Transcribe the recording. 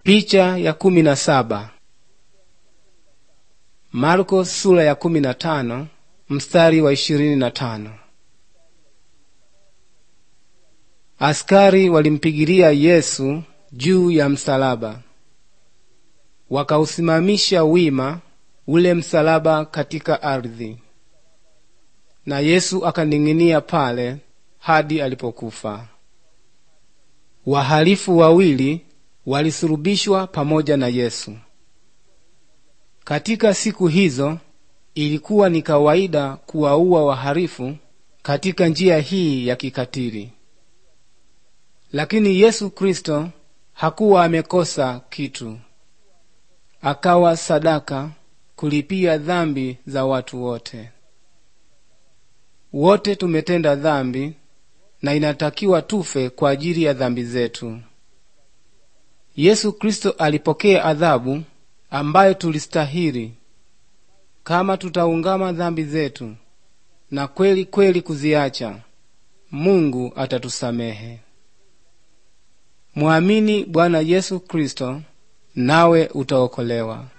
Picha ya kumi na saba. Marko sura ya kumi na tano mstari wa ishirini na tano. Askari walimpigilia Yesu juu ya msalaba, wakausimamisha wima ule msalaba katika ardhi, na Yesu akaning'inia pale hadi alipokufa. Wahalifu wawili walisulubishwa pamoja na Yesu. Katika siku hizo ilikuwa ni kawaida kuwaua wahalifu katika njia hii ya kikatili, lakini Yesu Kristo hakuwa amekosa kitu. Akawa sadaka kulipia dhambi za watu wote. Wote tumetenda dhambi na inatakiwa tufe kwa ajili ya dhambi zetu. Yesu Kristo alipokea adhabu ambayo tulistahili kama tutaungama dhambi zetu na kweli kweli kuziacha. Mungu atatusamehe. Mwamini Bwana Yesu Kristo nawe utaokolewa.